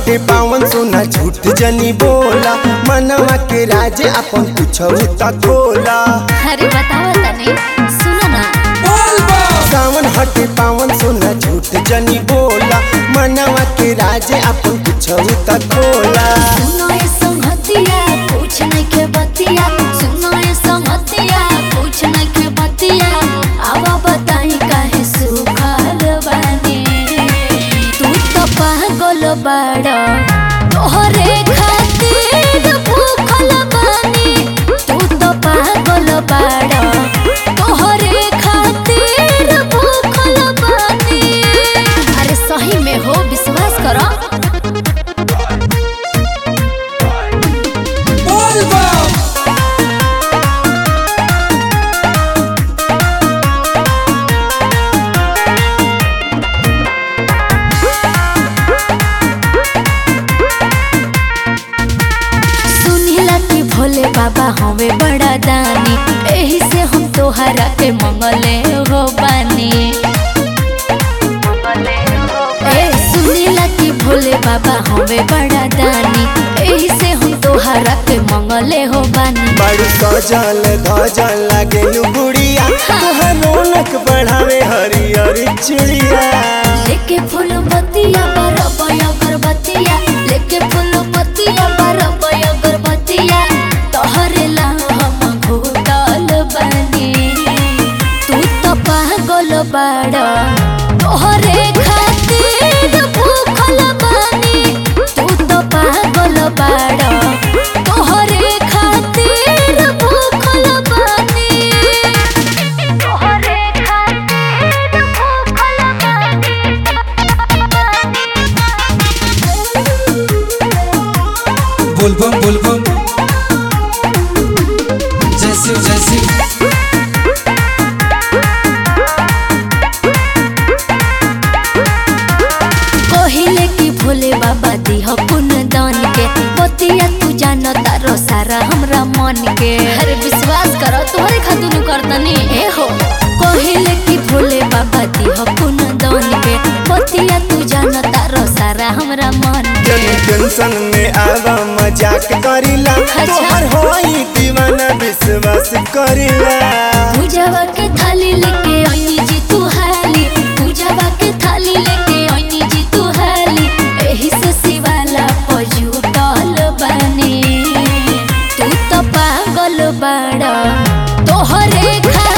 हटे पावन सोना झूठ जनी बोला मनवा के राज अपन कुछ त खोला अरे बताओ तनी सुनो ना सावन हटे पावन सोना झूठ जनी बोला मनवा के राज अपन कुछ त खोला सुनो ये संगतिया कुछ नहीं के बतिया सुनो ये संगतिया कुछ नहीं के बतिया आवा बताई काहे सुखल बानी तू तो पागल बाड़ा तोहरे खातिर भूखल बानी तू तो पागल बाड़ा तोहरे खातिर भूखल बानी अरे सही में हो विश्वास करो सुनीला कि भोले बाबा हमें बड़ा दानी एही से हम तोहरा के मंगले हो बानी ए सुनीला कि भोले बाबा हमें बड़ा दानी एही से हम तोहरा के मंगले हो बानी बड़ू सजल धजल लागे गुड़िया तोहर रौनक बढ़ावे हरियर चिड़िया लेके फूल बतिया बरबय अगरबत्तिया लेके फूल बतिया बरबय अगरबत्तिया तोहरे ला हम घोटल बनी तू तो पागल बाड़ा तोहरे खातिर भूखल बानी तू तो पागल बाड़ा तोहरे खातिर भूखल बानी तोहरे खातिर भूखल बानी बुलबम बुलबम जैसी जैसी कहिले कि भोले बाबा दिह पुन दान के पतिया तू जान तारो सारा हमरा मन के अरे विश्वास करो तोहरे खातिर करतनी ए हो कहिले कि भोले बाबा दिह पुन दान के पतिया तू जान तारो सारा हमरा मन जन के टेंशन में आवा मजाक करिला तोहर होई दीवाना विश्वास करिला पूजावा के थाली लेके आईनी जी तू हाली पूजावा के थाली लेके आईनी जी तू हाली एही से शिवाला पजुटल बनी तू तो पागल बाड़ा तोहरे खा